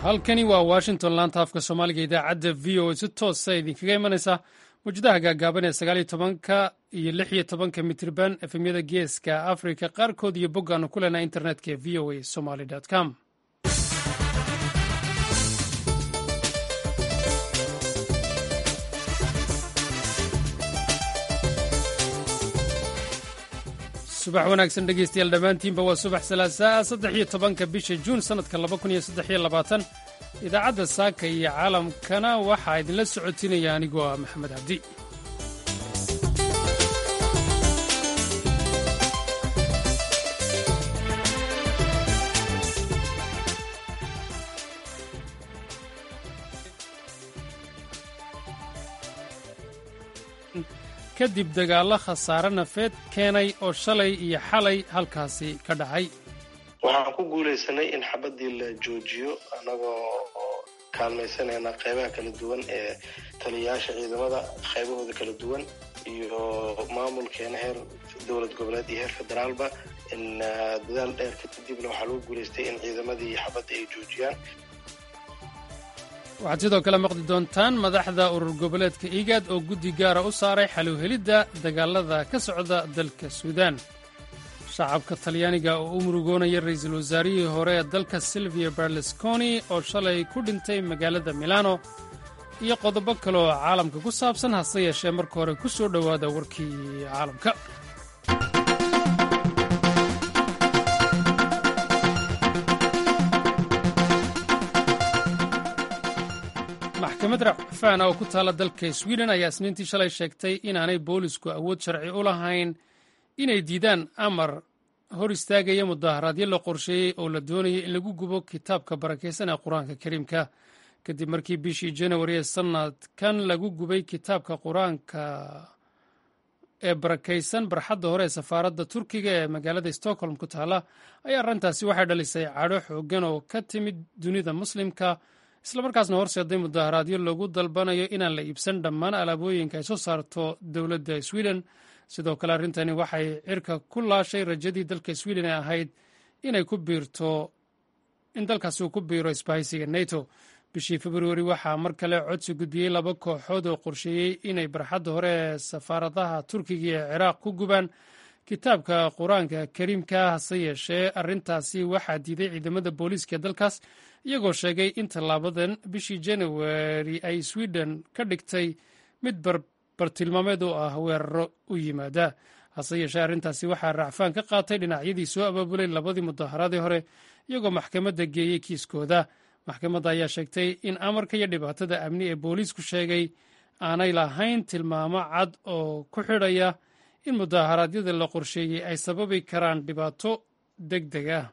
halkani waa washington laanta afka soomaaliga idaacadda v o a si toosa idinkaga imanaysa mawjadaha gaagaaban ee sagaaliyo tobanka iyo lix iyo tobanka mitriban efemyada geeska africa qaarkood iyo boggaanu ku leenaha internetka ee v o a somaly com subax wanaagsan dhegeystayaal dhammaantiinba waa subax salaasaa saddex iyo tobanka bisha juun sannadka laba kun iyo saddex iyo labaatan idaacadda saaka iyo caalamkana waxaa idinla socotinaya anigoo ah maxamed cabdi kadib dagaallo khasaare nafeed keenay oo shalay iyo xalay halkaasi ka dhacay waxaan ku guulaysanay in xabadii la joojiyo annagoo kaalmaysanayna qaybaha kala duwan ee taliyayaasha ciidamada qaybahooda kala duwan iyo maamulkeena heer dowlad goboleed iyo heer federaalba in dadaal dheer kadibna waxaa lagu guulaystay in ciidamadii xabadda ay joojiyaan waxaad sidoo kale maqli doontaan madaxda urur goboleedka igaad oo guddi gaara u saaray xalowhelidda dagaalada ka socda dalka suudaan shacabka talyaaniga oo u murugoonaya ra'iisul wasaarihii hore ee dalka silvia berlusconi oo shalay ku dhintay magaalada milano iyo qodobo kale oo caalamka ku saabsan hase yeeshee marka hore ku soo dhowaada warkii caalamka maxkamad racfaan oo ku taalla dalka swiden ayaa isniintii shalay sheegtay inaanay boolisku awood sharci u lahayn inay diidaan amar hor istaagaya mudaharaadyo la qorsheeyey oo la doonayay in lagu gubo kitaabka barakaysan ee qur-aanka kariimka kadib markii bishii janawari ee sannadkan lagu gubay kitaabka qur-aanka ee barakaysan barxadda hore ee safaaradda turkiga ee magaalada stockholm ku taalla ayaa arrintaasi waxay dhalisay cadho xooggan oo ka timid dunida muslimka islamarkaasna horseeday mudaharaadyo lagu dalbanayo inaan la iibsan dhammaan alaabooyinka ay soo saarto dowladda sweden sidoo kale arrintani waxay cirka ku laashay rajadii dalka sweden ee ahayd inay ku biirto in dalkaasi uu ku biiro isbahaysiga nato bishii februari waxaa mar kale codsi gudbiyey laba kooxood oo qorsheeyey inay barxadda hore ee safaaradaha turkiga ee ciraaq ku gubaan kitaabka qur-aanka kariimka hase yeeshee arrintaasi waxaa diiday ciidamada booliiska dalkaas iyagoo sheegay in tallaabadan bishii januari ay sweden ka dhigtay mid bartilmaameed oo ah weeraro u yimaada hase yeeshee arrintaasi waxaa racfaan ka qaatay dhinacyadii soo abaabulay labadii mudaharaadii hore iyagoo maxkamadda geeyey kiiskooda maxkamadda ayaa sheegtay in amarka iyo dhibaatada amni ee booliisku sheegay aanay lahayn tilmaamo cad oo ku xidhaya in mudaharaadyada la qorsheeyey ay sababi karaan dhibaato deg deg ah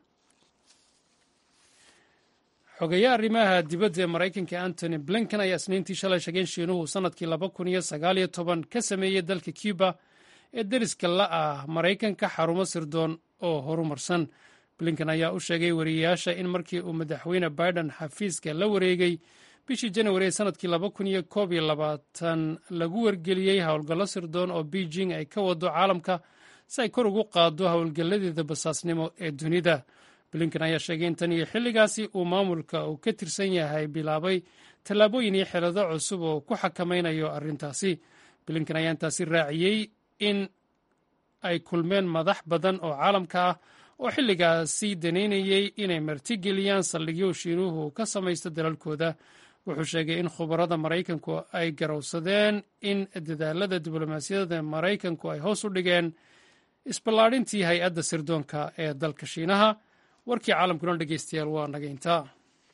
xogeeya arrimaha dibadda ee maraykanka antony blinken ayaa isniintii shalay sheegay in shiinuhu sannadkii laba kun iyo sagaaliyo toban ka sameeyey dalka cuba ee deriska la ah maraykanka xarumo sirdoon oo horumarsan blinken ayaa u sheegay wariyeyaasha in markii uu madaxweyne biden xafiiska la wareegay bishii janawari ee sannadkii laba kun iyo koob iyo labaatan lagu wargeliyey howlgallo sirdoon oo beijing ay ka wado caalamka si ay kor ugu qaado howlgalladeeda basaasnimo ee dunida blinken ayaa sheegay in tan iyo xilligaasi uu maamulka uu ka tirsan yahay bilaabay tallaabooyin iyo xelado cusub oo ku xakamaynayo arrintaasi blinken ayaa intaasi raaciyey in ay kulmeen madax badan oo caalamka ah oo xilligaasi danaynayey inay martigeliyaan saldhigyo shiinuhu ka samaysto dalalkooda wuxuu sheegay in khubarada maraykanku ay garowsadeen in dadaalada diblomaasiyadda maraykanku ay hoos u dhigeen isballaadhintii hay-adda sirdoonka ee dalka shiinaha warkii caalamkuna dhegeystayaal waa naga intaa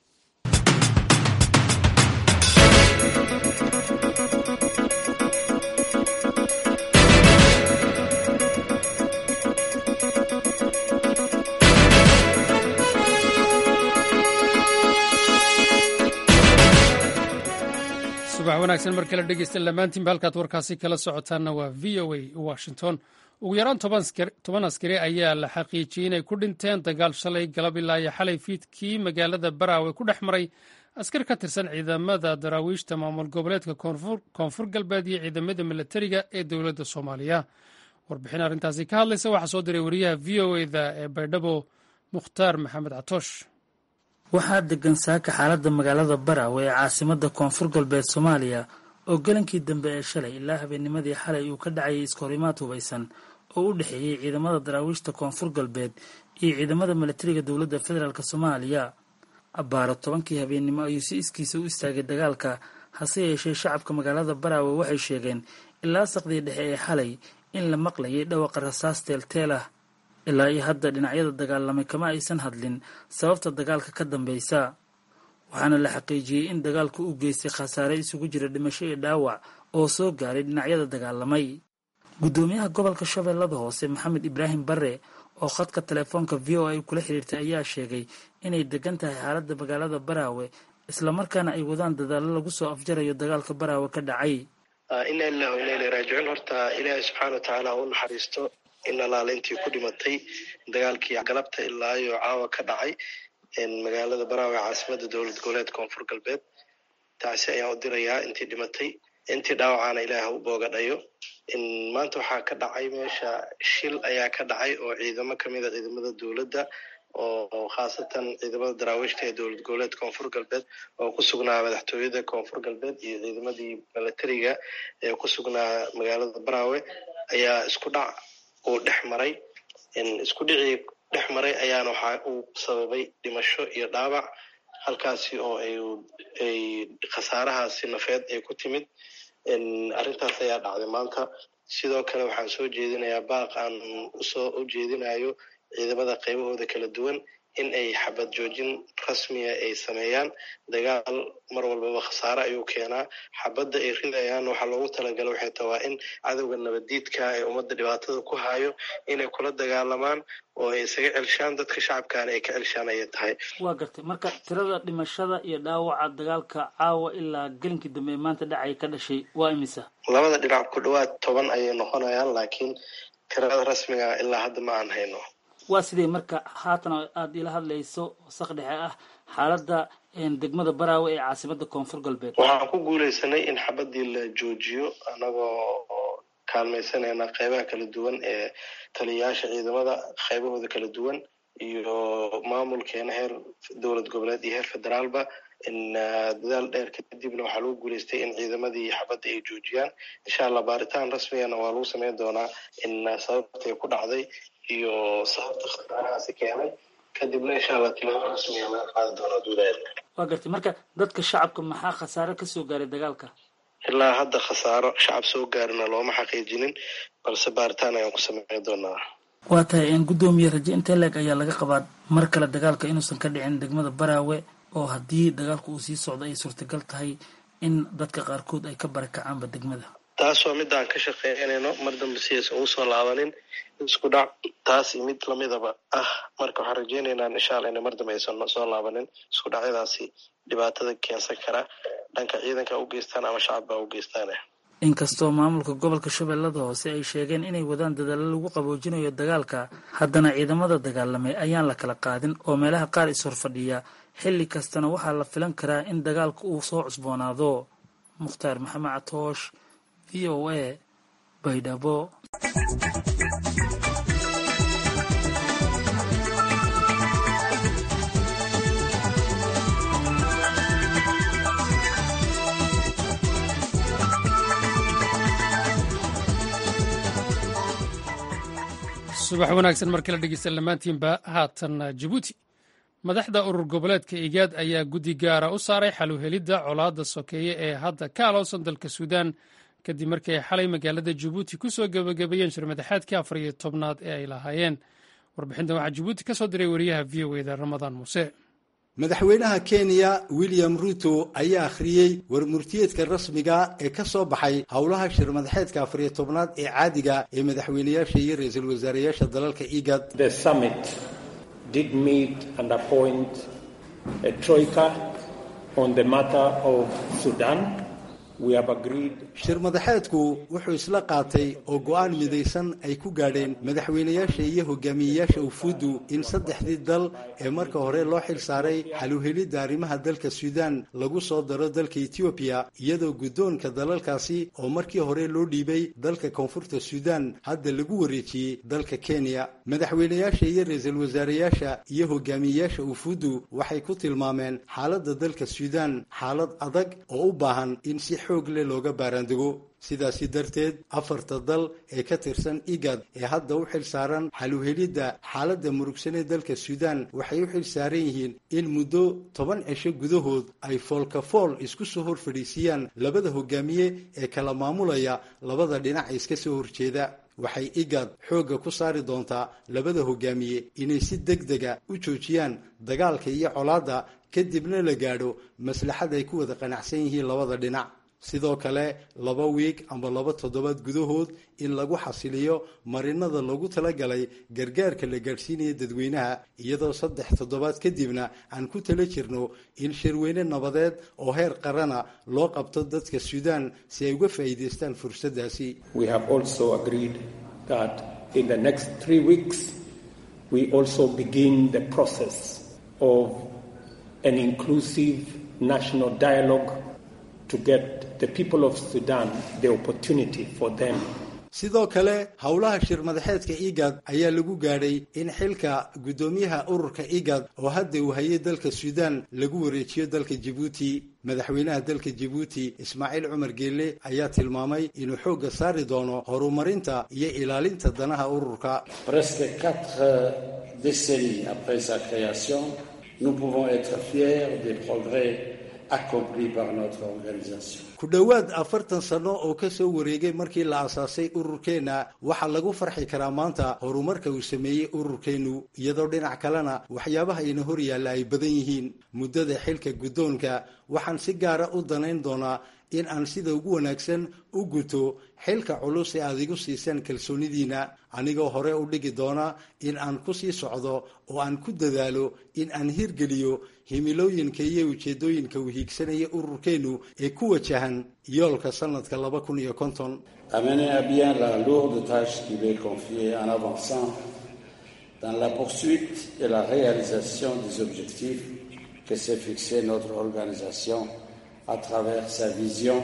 subax wanaagsan mar kale dhegeysta dhammaantiinba halkaad warkaasi kala socotaanna waa v o a washington ugu yaraan toban askari ayaa la xaqiijiyey inay ku dhinteen dagaal shalay galab ilaa iyo xalay fiidkii magaalada baraawe ku dhex maray askar ka tirsan ciidamada daraawiishta maamul goboleedka koonfur galbeed iyo ciidamada milatariga ee dowladda soomaaliya warbixin arrintaasi ka hadlaysa waxaa soo diray wariyaha v o eda ee baydhabo mukhtaar maxamed catoosh waxaa degan saaka xaaladda magaalada baraawe ee caasimada koonfur galbeed soomaaliya oo galankii dambe ee shalay ilaa habeennimadii xalay uu ka dhacayay iskahorimaad hubaysan oo u dhexeeyey ciidamada daraawiishta koonfur galbeed iyo ciidamada milatariga dowladda federaalk soomaaliya abbaaro tobankii habeennimo ayuu si iskiisa u istaagay dagaalka hase yeeshee shacabka magaalada baraawe waxay sheegeen ilaa saqdii dhexe ee xalay in la maqlayay dhawaqa rasaas teelteel ah ilaa iyo hadda dhinacyada dagaalamay kama aysan hadlin sababta dagaalka ka dambeysa waxaana la xaqiijiyey in dagaalku u geystay khasaare isugu jira dhimasho iyo dhaawac oo soo gaaray dhinacyada dagaalamay guddoomiyaha gobolka shabeellada hoose maxamed ibraahim bare oo khadka telefoonka v o a kula xiriirtay ayaa sheegay inay degan tahay xaaladda magaalada baraawe islamarkaana ay wadaan dadaallo lagu soo afjarayo dagaalka baraawe ka dhacay ina ilah ina ila raajicuun horta ilaahay subxaana watacaala ha u naxariisto in alaala intii ku dhimatay dagaalkii galabta ilaa iyo caawa ka dhacay magaalada baraawe caasimada dowlad goboleed koonfur galbeed taasi ayaan u dirayaa intii dhimatay intii dhaawacaana ilaah ha u boogadhayo maanta waxaa ka dhacay meesha shil ayaa ka dhacay oo ciidamo kamida ciidamada dowladda oo khaasatan ciidamada daraawiishta ee dowlad goboleed koonfur galbeed oo ku sugnaa madaxtooyada koonfur galbeed iyo ciidamadii milatariga ee ku sugnaa magaalada baraawe ayaa isku dhac uu dhex maray isku dhicii dhex maray ayaana waxa uu sababay dhimasho iyo dhaawac halkaasi oo ay khasaarahaasi nafeed ay ku timid arrintaas ayaa dhacday maanta sidoo kale waxaan soo jeedinayaa baaq aan usoo u jeedinayo ciidamada qaybahooda kala duwan in ay xabad joojin rasmiya ay sameeyaan dagaal mar walbaba khasaare ayuu keenaa xabadda ay ridayaan waxaa loogu talagala waxay ta waa in cadowga nabaddiidka ee ummadda dhibaatada ku hayo inay kula dagaalamaan oo ay isaga celshaan dadka shacabkaana ay ka celshaan ayay tahay waa gartay marka tirada dhimashada iyo dhaawaca dagaalka caawa ilaa gelinkii dambe ee maanta dhacay ka dhashay waa imisa labada dhinac ku dhawaad toban ayay noqonayaan laakiin tirada rasmiga ilaa hadda ma aan hayno waa sidee marka haatan aada ila hadlayso saq dhexe ah xaaladda degmada baraawe ee caasimada koonfur galbeed waxaan ku guuleysanay in xabadii la joojiyo anagoo kaalmaysanayna qeybaha kala duwan ee taliyayaasha ciidamada qeybahooda kala duwan iyo maamulkeena heer dowlad goboleed iyo heer federaalba dadaal dheer kadibna waxaa lagu guuleystay in ciidamadii xabadda ay joojiyaan insha allah baaritaan rasmigana waa lagu sameyn doonaa in sababtay ku dhacday iyo sababta khasaarahaasi keenay kadibna insha allah tilaabo rasmiga laga qaadi doonaa duudaad waa gartay marka dadka shacabka maxaa khasaare kasoo gaaray dagaalka ilaa hadda khasaaro shacab soo gaarina looma xaqiijinin balse baaritaan ayaan ku sameyn doonaa waa tahay in guddoomiye raje intee leeg ayaa laga qabaa mar kale dagaalka inuusan ka dhicin degmada baraawe oo haddii dagaalku uu sii socdo ay suurtagal tahay in dadka qaarkood ay ka barakacaanba degmada taas waa midda aan ka shaqeynayno mar dambe sidaysan ugu soo laabanin isku dhac taasi mid lamidaba ah marka waxaan rajeynaynaa insha alla inay mar dambe aysan soo laabanin isku dhacyadaasi dhibaatada keensan kara dhanka ciidanka u geystaan ama shacabba u geystaan inkastoo maamulka gobolka shabeellada hoose ay sheegeen inay wadaan dadaallo lagu qaboojinayo dagaalka haddana ciidamada dagaalamay ayaan la kala qaadin oo meelaha qaar is-horfadhiya xilli kastana waxaa la filan karaa in dagaalka uu soo cusboonaado mukhtaar maxamed catoosh v o a baydhabo subax wanaagsan mar kale dhegeysta dhammaantiinba haatan jabuuti madaxda urur goboleedka igaad ayaa guddi gaara u saaray xaluhelidda colaadda sokeeye ee hadda ka aloosan dalka suudaan kadib markii ay xalay magaalada jabuuti ku soo gebagabeeyeen shirmadaxaadkii afar iyo tobnaad ee ay lahaayeen warbixintan waxaa jabuuti ka soo diray wariyaha v o eda ramadaan muuse madaxweynaha kenya william ruto ayaa akhriyey warmurtiyeedka rasmiga ee ka soo baxay howlaha shirmadaxeedka afariyo tobnaad ee caadiga ee madaxweynayaasha iyo ra-iisul wasaareyaasha dalalka igad did meet and appoint a troika on the matter of Sudan. shir madaxeedku wuxuu isla qaatay oo go'aan midaysan ay ku gaadheen madaxweynayaasha iyo hogaamiyeyaasha ufuuddu in saddexdii dal ee marka hore loo xil saaray xaluhelidda arrimaha dalka suudaan lagu soo daro dalka etoobiya iyadoo guddoonka dalalkaasi oo markii hore loo dhiibay dalka koonfurta suudaan hadda lagu wareejiyey dalka kenya madaxweynayaasha iyo ra-iisul wasaareyaasha iyo hogaamiyeyaasha ufuuddu waxay ku tilmaameen xaaladda dalka suudaan xaalad adag oo u baahan in si xoog leh looga baaraandego sidaasi darteed afarta dal ee ka tirsan igad ee hadda u xil saaran xaluhelidda xaaladda murugsanee dalka suudaan waxay u xil saaran yihiin in muddo toban cisho gudahood ay foolkafool isku soo hor fadhiisiyaan labada hogaamiye ee kala maamulaya labada dhinac iska soo horjeeda waxay igad xoogga ku saari doontaa labada hogaamiye inay si deg dega u joojiyaan dagaalka iyo colaadda kadibna la gaadho maslaxad ay ku wada qanacsan yihiin labada dhinac sidoo kale laba wiig amba laba toddobaad gudahood in lagu xasiliyo marinada loogu talagalay gargaarka la gaadhsiinaya dadweynaha iyadoo saddex toddobaad kadibna aan ku tala jirno in shirweyne nabadeed oo heer qarana loo qabto dadka suudaan si ay uga faa'iidaystaan fursaddaasi an inclusive national dialogue to get the people of Sudan the opportunity for them sidoo kale howlaha shir madaxeedka igad ayaa lagu gaadhay in xilka guddoomiyaha ururka igad oo hadda uu hayay dalka suudaan lagu wareejiyo dalka jabuuti madaxweynaha dalka jabuuti ismaaciil cumar geelle ayaa tilmaamay inuu xoogga saari doono horumarinta iyo ilaalinta danaha ururka presque quatre décennies après sa création nous pouvons être fiers des progrès accomplis par notre organisation. ku dhowaad afartan sano oo ka soo wareegay markii la asaasay ururkeenna waxaa lagu farxi karaa maanta horumarka uu sameeyey ururkeennu iyadoo dhinac kalena waxyaabaha ina hor yaalla ay badan yihiin muddada xilka guddoonka waxaan si gaara u danayn doonaa in aan sida ugu wanaagsan u guto xilka culus ee aad igu siisaan kalsoonidiina anigoo hore u dhigi doona in aan ku sii socdo oo aan ku dadaalo in aan hirgeliyo himilooyinka iyo ujeedooyinka uu hiigsanaya ururkeennu ee ku wajahan yoolka sanadka laba kun iyo konton Amener à bien la lourde tâche qui m'est confiée en avançant dans la poursuite et la réalisation des objectifs que s'est fixé notre organisation à travers sa vision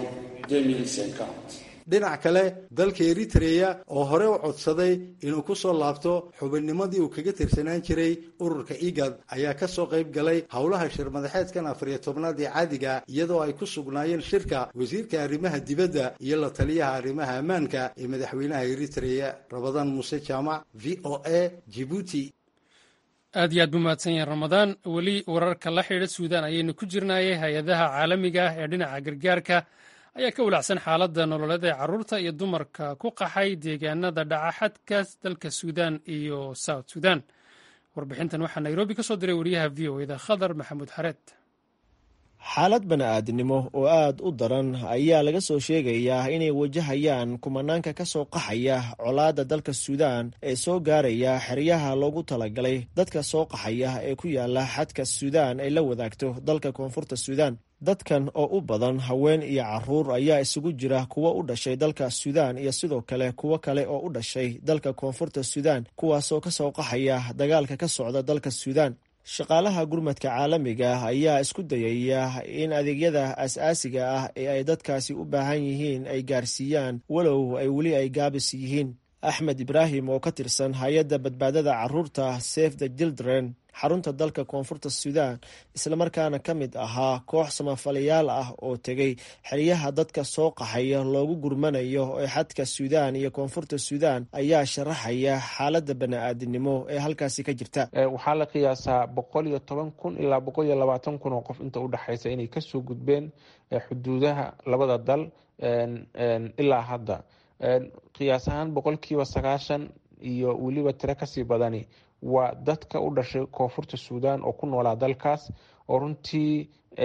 2050. dhinac kale dalka eritreya oo hore u codsaday inuu ku soo laabto xubinnimadii uu kaga tirsanaan jiray ururka igad ayaa ka soo qayb galay howlaha shir madaxeedkan afariyo tobnaad ee caadiga iyadoo ay ku sugnaayeen shirka wasiirka arrimaha dibadda iyo la taliyaha arrimaha ammaanka ee madaxweynaha eritreya rabadaan muuse jaamac v o a jibuuti aad iyo aad buu mahadsan yahay ramadaan weli wararka la xidhiidha suudaan ayaynu ku jirnaayay hay-adaha caalamiga ah ee dhinaca gargaarka ayaa ka walacsan xaaladda nololeed ee carruurta iyo dumarka ku qaxay deegaanada dhaca xadka dalka suudaan iyo south sudan warbixintan waxaa nairobi ka soo diray wariyaha v o eda khadar maxamuud xareed xaalad bani-aadnimo oo aada u daran ayaa laga soo sheegayaa inay wajahayaan kumanaanka ka soo qaxaya colaadda dalka suudaan ee soo gaaraya xeryaha loogu talagalay dadka soo qaxaya ee ku yaala xadka suudaan ay la wadaagto dalka koonfurta suudaan dadkan oo u badan haween iyo caruur ayaa isugu jira kuwo u dhashay dalka suudaan iyo sidoo kale kuwo kale oo u dhashay dalka koonfurta suudaan kuwaasoo ka soo qaxaya dagaalka ka socda dalka suudaan shaqaalaha gurmadka caalamiga ah ayaa isku dayaya in adeegyada as-aasiga ah ee ay dadkaasi u baahan yihiin ay gaarsiiyaan walow ay weli ay gaabis yihiin axmed ibraahim oo ka tirsan hay-adda badbaadada caruurta safe the children xarunta dalka koonfurta suudaan islamarkaana ka mid ahaa koox samafalayaal ah oo tegay xeryaha dadka soo qaxaya loogu gurmanayo ee xadka suudaan iyo koonfurta suudaan ayaa sharaxaya xaaladda bani-aadinimo ee halkaasi ka jirta waxaa la qiyaasaa boqol iyo toban kun ilaa boqol iyo labaatan kun oo qof inta udhexaysa inay kasoo gudbeen xuduudaha labada dal ilaa hadda qiyaas ahaan boqolkiiba sagaashan iyo weliba tiro kasii badani waa dadka u dhashay koonfurta suudaan oo ku noolaa dalkaas oo runtii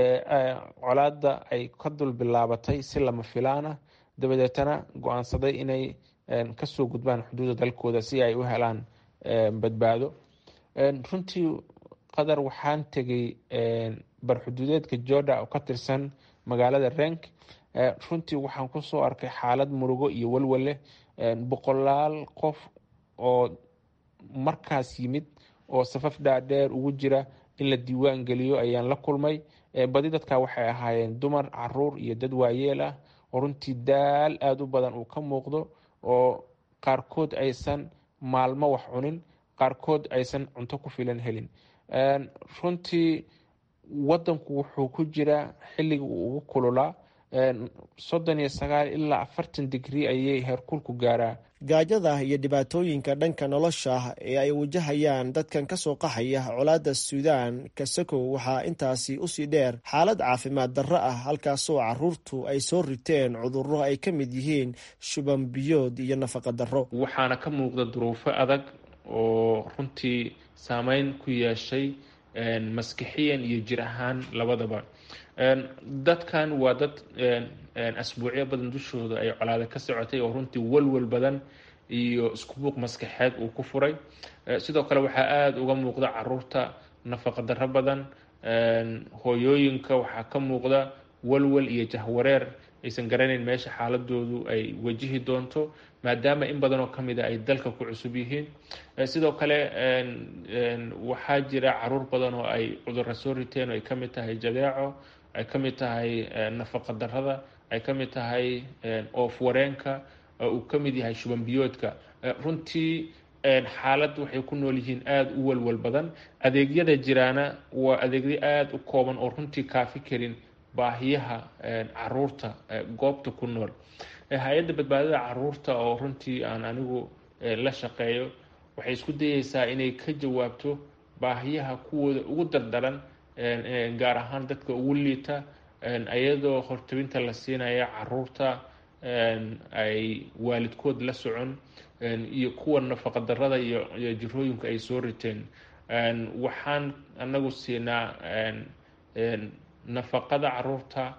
colaada ay ka dul bilaabatay si lama filaana dabadeetana go-aansaday inay kasoo gudbaan xuduudda dalkooda si ay u helaan badbaado runtii qadar waxaan tegay barxuduudeedka jorda oo ka tirsan magaalada renk runtii waxaan kusoo arkay xaalad murugo iyo walwale boqolaal qof oo markaas yimid oo safaf dhaadheer ugu jira in la diiwaan geliyo ayaan la kulmay badi dadka waxay ahaayeen dumar caruur iyo dad waayeel ah oo runtii daal aada u badan uu ka muuqdo oo qaarkood aysan maalmo wax cunin qaarkood aysan cunto ku filan helin runtii wadanku wuxuu ku jiraa xilliga uu ugu kululaa soddon iyo sagaal ilaa afartan digrii ayay heerkulku gaaraa gaajada iyo dhibaatooyinka dhanka nolosha ee ay wajahayaan dadkan ka soo qaxaya colaadda suudaan kasakow waxaa intaasi usii dheer xaalad caafimaad darro ah halkaasoo caruurtu ay soo riteen cudurro ay ka mid yihiin shuban biyood iyo nafaqa darro waxaana ka muuqda duruufo adag oo runtii saameyn ku yeeshay maskixiyan iyo jir ahaan labadaba dadkan waa dad asbuucyo badan dushooda ay colaada ka socotay oo runtii walwal badan iyo iskubuuq maskaxeed uu ku furay sidoo kale waxaa aada uga muuqda caruurta nafaqa darro badan hooyooyinka waxaa ka muuqda walwal iyo jahwareer aysan garanayn meesha xaaladoodu ay wajihi doonto maadaama in badan oo kamid a ay dalka ku cusub yihiin sidoo kale waxaa jira caruur badan oo ay cudurra soo riteen oo ay kamid tahay jadeeco ay ka mid tahay nafaqa darrada ay ka mid tahay oof wareenka uu ka mid yahay shuban biyoodka runtii xaalad waxay ku nool yihiin aada u walwal badan adeegyada jiraana waa adeegyo aada u kooban oo runtii kaafi karin baahiyaha caruurta goobta ku nool hay-adda badbaadada caruurta oo runtii aan anigu la shaqeeyo waxay isku dayeysaa inay ka jawaabto baahiyaha kuwooda ugu dardaran gaar ahaan dadka ugu liita iyadoo hortabinta la siinaya caruurta ay waalidkood la socon iyo kuwa nafaqa darada iyo jirooyinka ay soo riteen waxaan anagu siinaa nafaqada caruurta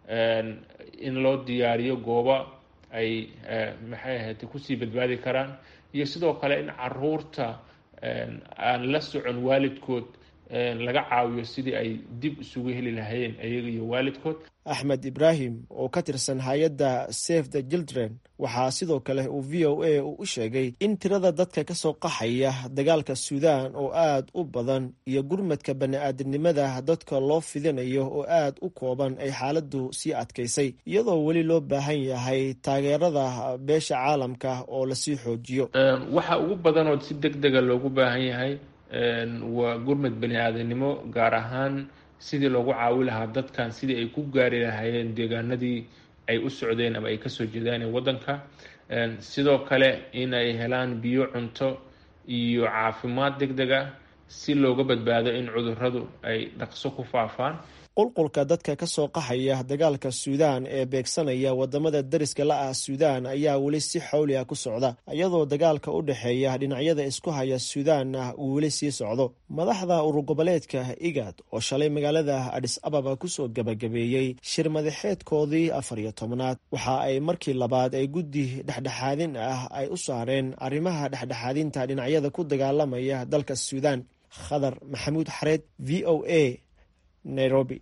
in loo diyaariyo gooba ay maxay ahayd kusii badbaadi karaan iyo sidoo kale in caruurta aan la socon waalidkood laga caawiyo sidii ay dib isugu heli lahaayeen ayaga iyo waalidkood axmed ibraahim oo ka tirsan hay-adda save the children waxaa sidoo kale uu v o a u sheegay in tirada dadka ka soo qaxaya dagaalka suudaan oo aada u badan iyo gurmadka bani-aadamnimada dadka loo fidinayo oo aada u kooban ay xaaladdu sii adkaysay iyadoo weli loo baahan yahay taageerada beesha caalamka oo lasii xoojiyo waxa ugu badan oo si deg dega loogu baahan yahay waa gurmad bani-aadanimo gaar ahaan sidii loogu caawi lahaa dadkan sidii ay ku gaari lahaayeen deegaanadii ay u socdeen ama ay kasoo jeedaan ee waddanka sidoo kale in ay helaan biyo cunto iyo caafimaad deg deg ah si looga badbaado in cudurradu ay dhaqso ku faafaan qulqulka dadka ka soo qaxaya dagaalka suudaan ee beegsanaya wadamada dariska la ah suudaan ayaa weli si xawli ah ku socda iyadoo dagaalka u dhexeeya dhinacyada isku haya suudaanna uu weli sii socdo madaxda urugoboleedka igad oo shalay magaalada adis ababa kusoo gebagabeeyey shir madaxeedkoodii afar iyo tobnaad waxa ay markii labaad ay guddi dhexdhexaadin ah ay u saareen arrimaha dhexdhexaadinta dhinacyada ku dagaalamaya dalka suudaan khadar maxamuud xareed v o a nairobi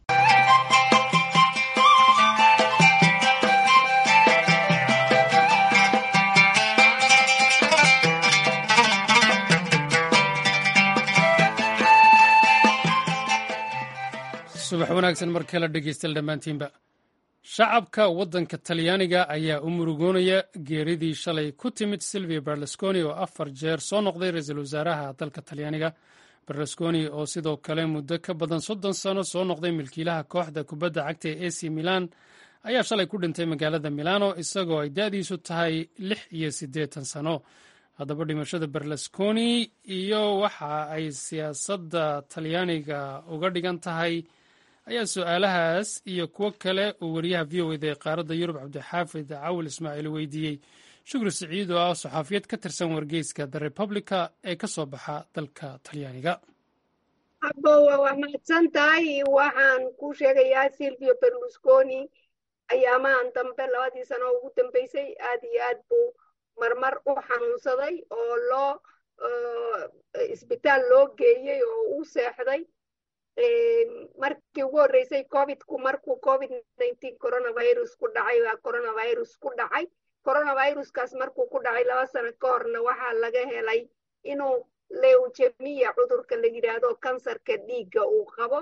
subax wanaagsan mar kale dhegeystayaal dhammaantiinba shacabka waddanka talyaaniga ayaa u murugoonaya geeridii shalay ku timid silvia berlusconi oo afar jeer soo noqday ra-iisul wasaaraha dalka talyaaniga berlusconi oo sidoo kale muddo ka badan soddon sano soo noqday milkiilaha kooxda kubadda cagta ee ac milan ayaa shalay ku dhintay magaalada milano isagoo ay da-diisu tahay lix iyo siddeetan sano haddaba dhimashada berlusconi iyo waxa ay siyaasadda talyaaniga uga dhigan tahay ayaa su-aalahaas iyo kuwo kale uu wariyaha v o eda ee qaaradda yurub cabdixaafid cawil ismaaciil weydiiyey shukri siciid oo ah saxaafiyad ka tirsan wargeyska the republica ee ka soo baxa dalka talyaaniga abowa waa mahadsan tahay waxaan ku sheegayaa silvio berlusconi ayaamahan dambe labadii sano ugu dambeysay aad iyo aad buu marmar u xanuunsaday oo loo isbitaal loo geeyey oo u seexday markii ugu horreysay covidku markuu covid nineteen coronavirus ku dhacay waa coronavirus ku dhacay coronaviruskaas markuu ku dhacay laba sano ka horna waxaa laga helay inuu leujemiya cudurka la yidhaahdo kansarka dhiigga uu qabo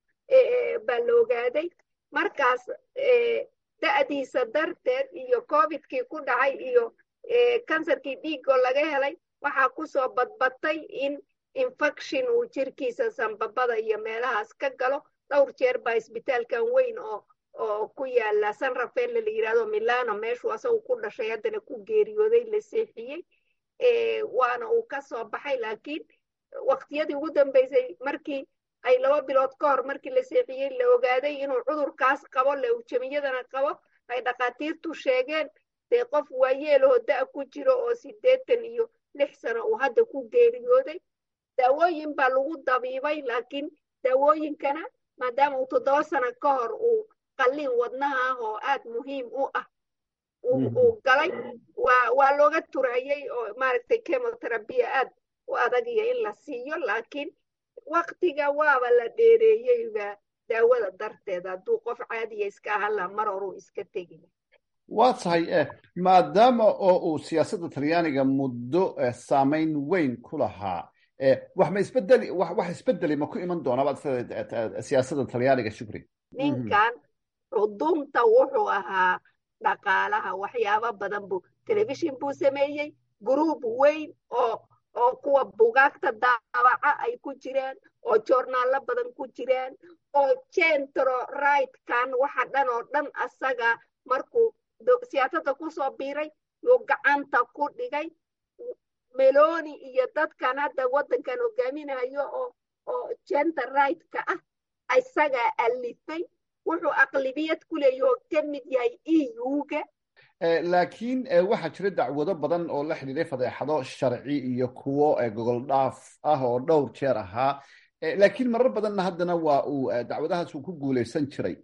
baa la ogaaday markaas da'diisa darteed iyo covidkii ku dhacay iyo kansarkii dhiiggoo laga helay waxaa kusoo badbatay in infection uu jirkiisa sambabada iyo meelahaas ka galo dhowr jeer baa isbitaalkan weyn oo oo ku yaala san rafael la yidhahdo milano meeshuu asagu ku dhashay haddana ku geeriyooday la seexiyey waana uu ka soo baxay laakiin waqtiyadii ugu dambeysay markii ay laba bilood ka hor markii la seexiyey la ogaaday inuu cudurkaas qabo leujamiyadana qabo ay dhakhaatiirtu sheegeen dee qof waayeeloo da' ku jiro oo siddeetan iyo lix sano uu hadda ku geeriyooday daawooyin baa lagu dabiibay laakiin daawooyinkana maadaama uu toddoba sano ka hor uu qalliin wadnaha ah oo aad muhiim u ah uu galay waa waa looga turayey oo maaragtay chemotherapia aad u adag iyo in la siiyo laakiin waktiga waaba la dheereeyeyba daawada darteed hadduu qof caadiya iska ahala mar horuu iska tegi waa tahay maadaama oo uu siyaasadda talyaaniga muddo saamayn weyn ku lahaa wax ma isbedeli wax isbedeli ma ku iman doonaa siyaasadda talyaaniga shukri ninkan cudunta wuxuu ahaa dhaqaalaha waxyaabo badan buu telefishin buu sameeyey gruub weyn oo oo kuwa bugaagta daabaca ay ku jiraan oo joornaallo badan ku jiraan oo centro rightkan waxa dhan oo dhan asaga markuu siyaasadda kusoo biiray yuu gacanta ku dhigay meloni iyo dadkan hadda waddankan hogaaminayo oo oo center rightka ah isagaa alifay wuxuu aqlibiyad ku leeya oo ka mid yahay eu-ga laakiin waxaa jira dacwado badan oo la xidhiiray fadeexado sharci iyo kuwo gogol dhaaf ah oo dhowr jeer ahaa laakiin marar badanna haddana waa uu dacwadahaas uu ku guulaysan jiray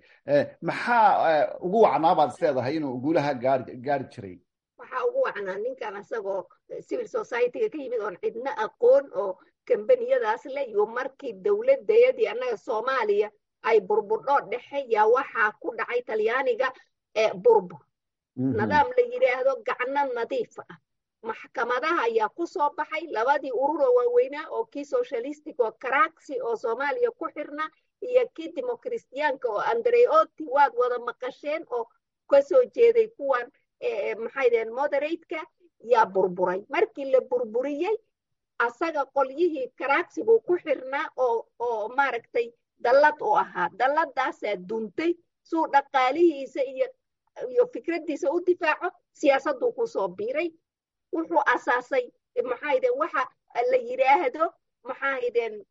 maxaa ugu wacnaa baad is leedahay inuu guulaha gaari gaari jiray waxaa ugu wacnaa ninkan asagoo civil society-ga ka yimid oon cidna aqoon oo kambaniyadaas le iyo markii dowladayadii annaga soomaaliya ay burburdhoo dhexe yaa waxaa ku dhacay talyaaniga burbur nidaam la yidhaahdo gacno nadiif ah maxkamadaha ayaa ku soo baxay labadii ururoo waaweynaa oo kii socialistic oo karaxi oo soomaaliya ku xirna iyo kii democristiyaanka oo andreoti waad wada maqasheen oo kasoo jeeday kuwan maxay deen moderateka yaa burburay markii la burburiyey asaga qolyihii karaxi buu ku xirnaa oo oo maaragtay dallad u ahaa dalladaasaa duntay suu dhaqaalihiisa iyo iyo fikraddiisa u difaaco siyaasadduu kusoo biiray wuxuu asaasay maxaydeen waxa la yidhaahdo maxaydeen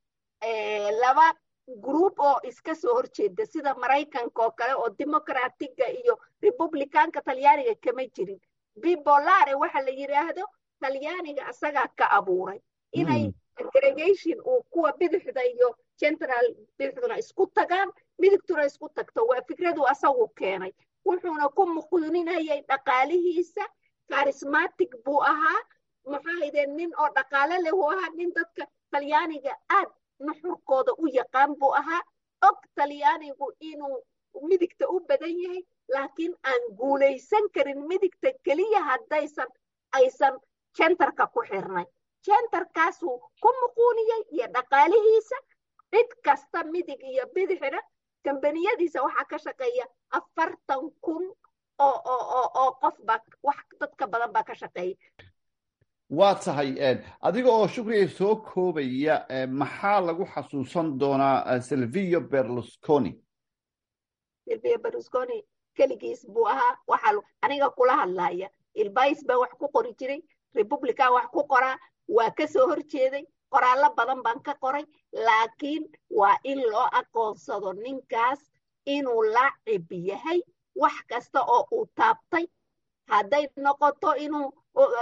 laba group oo iska soo horjeeda sida maraykanka oo kale oo democratiga iyo republicanka talyaaniga kama jirin bibolare waxa la yidhaahdo talyaaniga asagaa ka abuuray inay aggregation uu kuwa bidixda iyo central bidixduna isku tagaan midigtuna isku tagto waa fikradu asagu keenay wuxuuna ku muquuninayay dhaqaalihiisa charismatic buu ahaa maxaydeen nin oo dhaqaale leh uu ahaa nin dadka talyaaniga aad nuxurkooda u yaqaan buu ahaa og talyaanigu inuu midigta u badan yahay laakiin aan guulaysan karin midigta keliya haddaysan aysan centerka ku xirnay centerkaasuu ku muquuniyey iyo dhaqaalihiisa cid kasta midig iyo bidixna kambaniyadiisa waxaa ka shaqeeya afartan kun oo oo oo oo qof baa wax dadka badan baa ka shaqeeya waa tahay adiga oo shukriga soo koobaya maxaa lagu xasuusan doonaa silvio berlusconi silvio berlusconi keligiis buu ahaa waxaa aniga kula hadlaya ilbais baa wax ku qori jiray republican wax ku qoraa waa ka soo horjeeday qoraallo badan baan ka qoray laakiin waa in loo aqoonsado ninkaas inuu laacib yahay wax kasta oo uu taabtay hadday noqoto inuu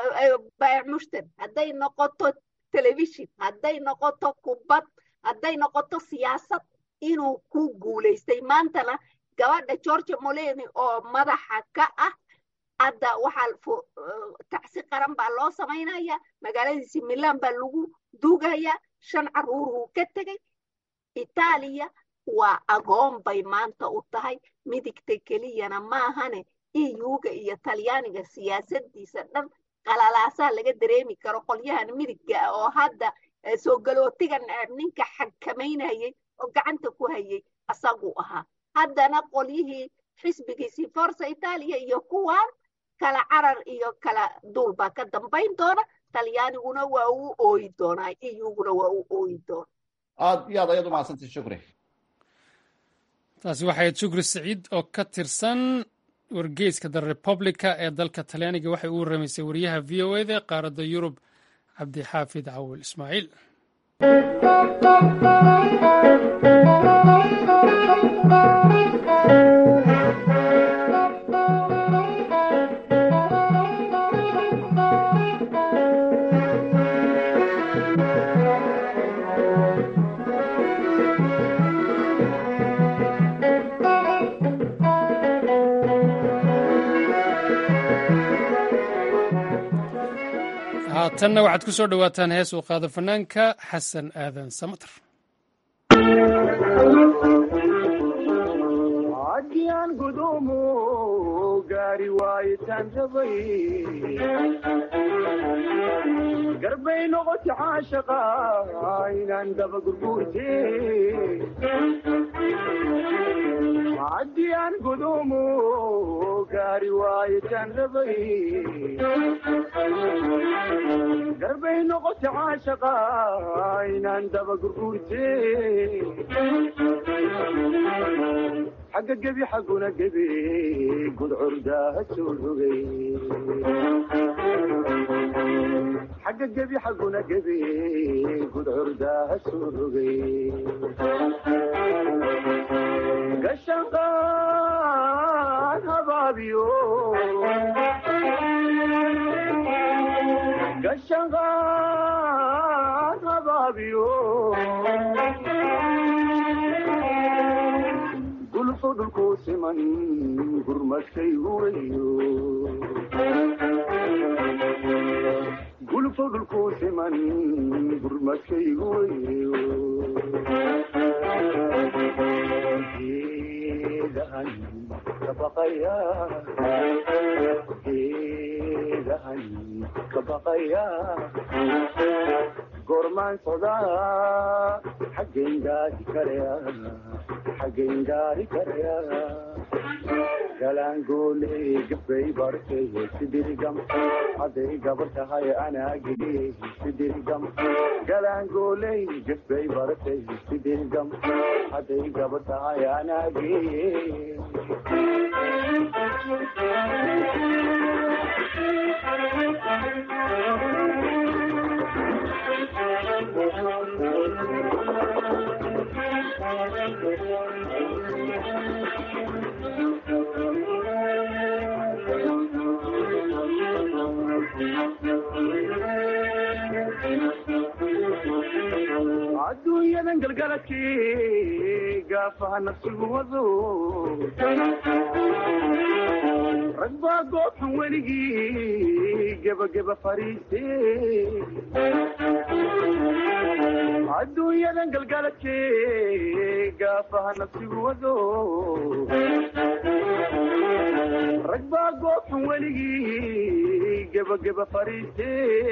mushtar hadday noqoto telefishin hadday noqoto kubad hadday noqoto siyaasad inuu ku guulaystay maantana gabadha georgia moleni oo madaxa ka ah hadda waxaa tacsi qaran baa loo samaynaya magaaladiisi milan baa lagu duugaya shan caruur uu ka tegey itaaliya waa agoon bay maanta u tahay midigta keliyana maahane euga iyo talyaaniga siyaasadiisa dhan qalalaasaa laga dareemi karo qolyahan midigga ah oo hadda soo galootiga neceb ninka xakamaynayay oo gacanta ku hayay asaguu ahaa haddana qolyihii xisbigiisii forsa itaaliya iyo kuwan kala carar iyo kala duul baa ka dambayn doona talyaaniguna waa uu ooyi doonaa euguna waa uu ooyi doona aad iyo aad ayaad umahadsantay shukri taasi waxay shukri saciid oo ka tirsan wargeyska the republica ee dalka talyaaniga waxay u warramaysay wariyaha v o eda qaaradda yurub cabdixaafid cawil ismaaciil haatanna waxaad ku soo dhowaataan hees uu qaado fanaanka xasan aadan samater haddiyaan gudumo gaari waayitaan rabay garbay noqoti caashaqa inaan daba gurguurte haddiyaan gudumo gaari waayitaan rabay garbay noqoti caashaqa inaan daba gurguurte xagga gebi xagguna gebi gudcurdaa soo rogay xagga gebi xagguna gebi gudcurdaa soo rogay gashanqaan habaabiyo gashanqaan habaabiyo gulfo dhulkuu siman gurmadkaygu weyo gulfo dhulkuu siman gurmadkaygu weyo geedahan kabaqaya geedahan kabaqaya goormaan sodaa xaggayn gaadi karaya xaggayn gaari karaya galaangooley gabbay bartay sidirigam hadday gabar tahay anaagii sidirigam galaangooley gabbay bartay sidirigam hadday gabar tahay anaagii adduunyadan galgaladkii gaafaha nafsigu wado rag baa goobxan weligii gebageba fariiste adduunyadan galgaladkii gaafaha nafsigu wado rag baa goobxan weligii gebageba fariiste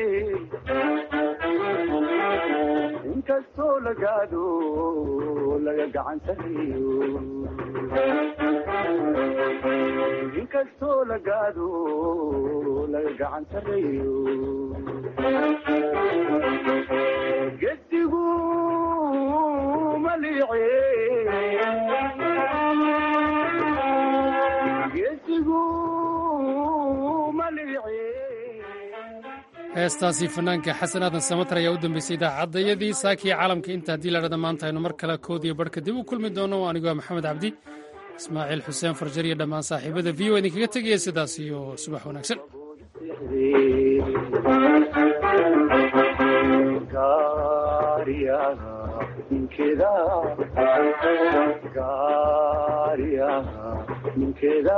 inkastoo lagaado laga gacan sareeyo inkastoo lagaado laga gacan sareeyo gesigu maliice gesigu maliice heestaasi fanaanka xasan aadan samater ayaa u dambeysay idaacadayadii saakii caalamka inta haddii ladhada maanta aynu mar kale koodiyo barhka dib u kulmi doono anigoo maxamed cabdi ismaaciil xuseen farjar iyo dhammaan saaxiibada v o idinkaga tegaya sidaas iyo subax wanaagsan ninkeeda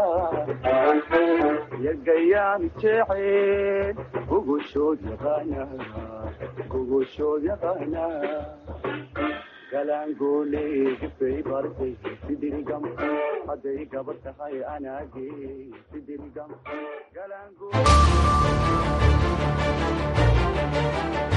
yagayaan jecel gogoshood yaqaana gogoshood yaqaana galaangoole gifay bartay sidirigam hadday gabar tahay anaage sidirigam galaangoole